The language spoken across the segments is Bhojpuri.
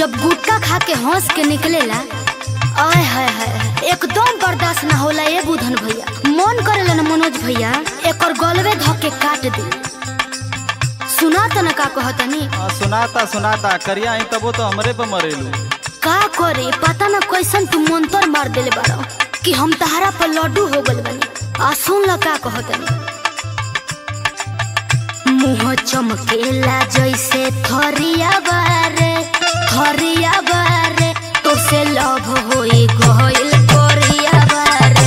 जब गुटका खा के हंस के निकलेला आय हाय हाय एकदम बर्दाश्त ना होला ए बुधन भैया मन करेला ना मनोज भैया एकर गलवे ध के काट दे सुना त ना का कहतनी हाँ, सुनाता सुनाता करिया आई तबो तो हमरे पे मरेलू का करे पता ना कैसन तू मंतर मार देले बारो कि हम तहरा पर लड्डू हो गल बनी आ सुन ल का कहतनी मुंह चमकेला जैसे थरिया बारे थरिया बारे तो से लव होई गइल कोरिया बारे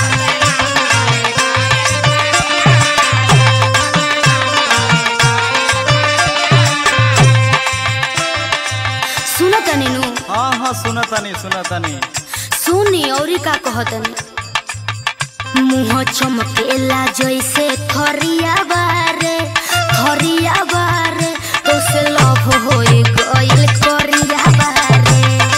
सुनो तनी नु हाँ हाँ सुनतानी सुनतानी सुनी औरी का कहतनी मुंह चमकेला जैसे थरिया बारे थरिया बारे तो से लव होई गइल कोरिया बारे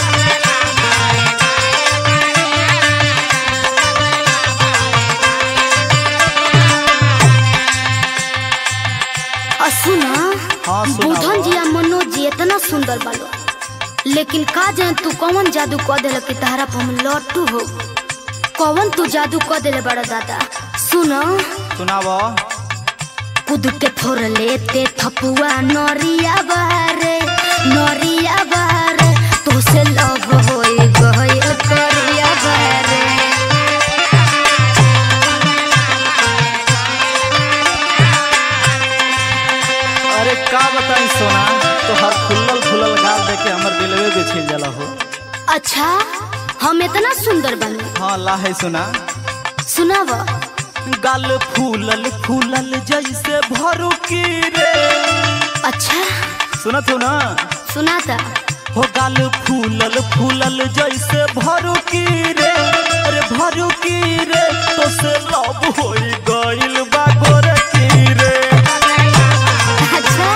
आ सुना हाँ, सुनावा। बुधन जी आ मनोज जी इतना सुंदर बालो लेकिन का जान तू कौन जादू क देल कि तहरा पर हम लट्टू हो कौन तू जादू क देले बड़ा दादा सुन सुनाव कूद के फोड़ लेते थपुआ नरिया बारे नरिया बारे तो से लव होई गइल करिया बारे अरे का बताई सोना तो हर फुल्लल फुल्लल गाल देख के हमर दिलवे पे छिल जाला हो अच्छा हम इतना सुंदर बने हाँ ला है सुना सुनाव गाल फूलल फूलल जैसे भरू की रे अच्छा सुनत हो ना सुनाता हो गाल फूलल फूलल जैसे भरू की रे अरे भरू की रे तो से लब होई गइल बा गोरे की रे अच्छा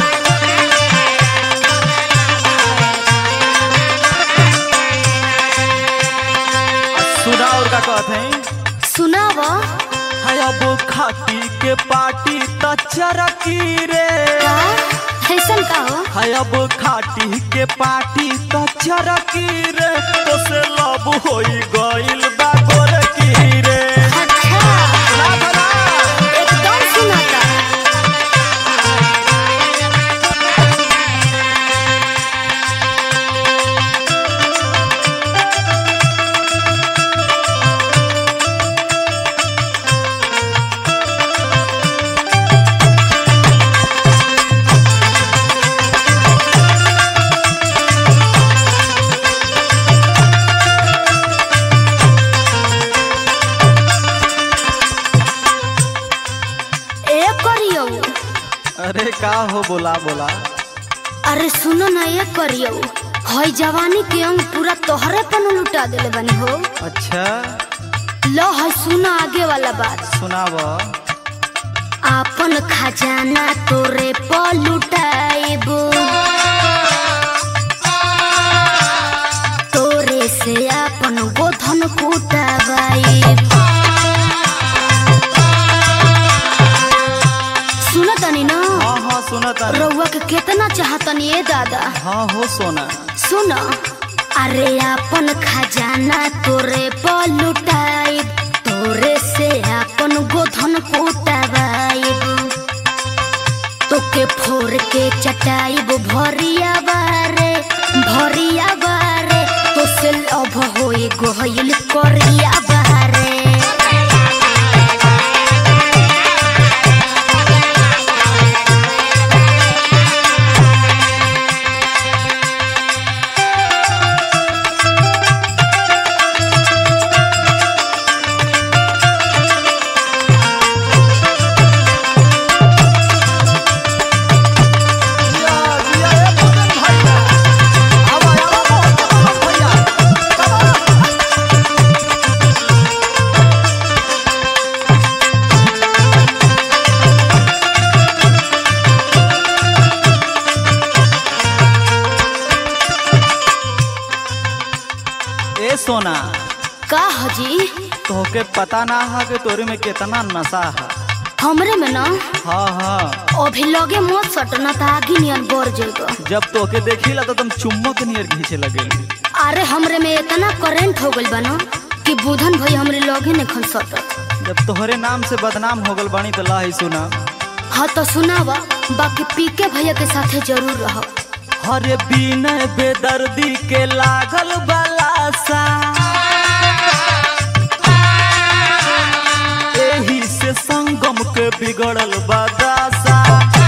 सुना और का कहत है सुनाव हाय अब खाटी के पार्टी त चरकी रे का ऐसन का हो हाय अब खाटी के पार्टी त चरकी रे तो से लब होई गइल बा गोरे की रे अच्छा सुना था ना? एकदम सुनाता ए करियो अरे का हो बोला बोला अरे सुनो ना ये करियो हई जवानी के अंग पूरा तोहरे पर न लुटा देले बनी हो अच्छा लो है सुनो आगे वाला बात सुनाव आपन खजाना तोरे पर लुटाइबो तोरे से आपन गोधन कुटाबाइब सुनो तनी ना हाँ हाँ सुनत आनी। रउआ के केतना चाहतनी ए दादा हाँ हो सोना सुन अरे अपन खजाना तोरे पर लुटाइब तोरे से अपन गोधन कुटाबाइब तोके फोड़ के चटाइब भरिया बारे भरिया बारे तो से लभ होई गइल करिया बारे जिया, जिया, ए भोजन भैया। आवा, आवा, मोहन भैया। आवा। ए सोना का हजी तोहके पता ना हा कि तोरे में कितना नशा है हमरे में ना हाँ हाँ अभी लगे मत सट न त आगे नियन बढ़ जाएगा जब तोके देखिला तो तुम चुम्बक नियर घींचे लगे अरे हमरे में इतना करंट हो गइल बा ना कि बुधन भाई हमरे लगे नहीं खन सटत जब तोहरे नाम से बदनाम हो गल बानी तो ला ही सुना हाँ तो सुनावा बाकी पीके भैया के साथे जरूर रह हरे बिन बेदर्दी के लागल बलासा एही से संगम के बिगड़ल बदासा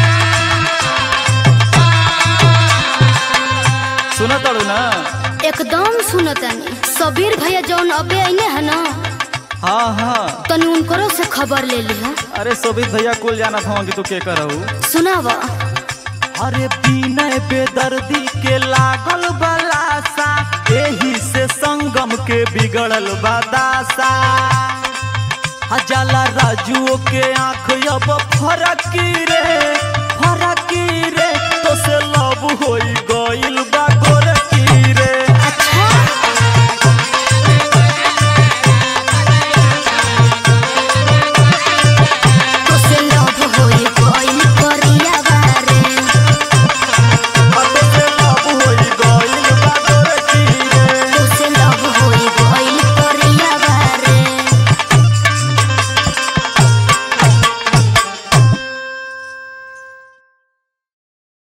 सुना तड़ू ना एकदम सुनतानी सबीर भैया जौन अबे आइने है ना हाँ हाँ तनी उनकरो से खबर ले लिहा अरे शोभित भैया कुल जाना था कि तू के करहू सुनावा अरे बिनय बेदर्दी के लागल बलासा एही से संगम के बिगड़ल बदासा हजाला राजुओ के आंख अब फरकी रे फरकी रे तो से लब होई गइल बा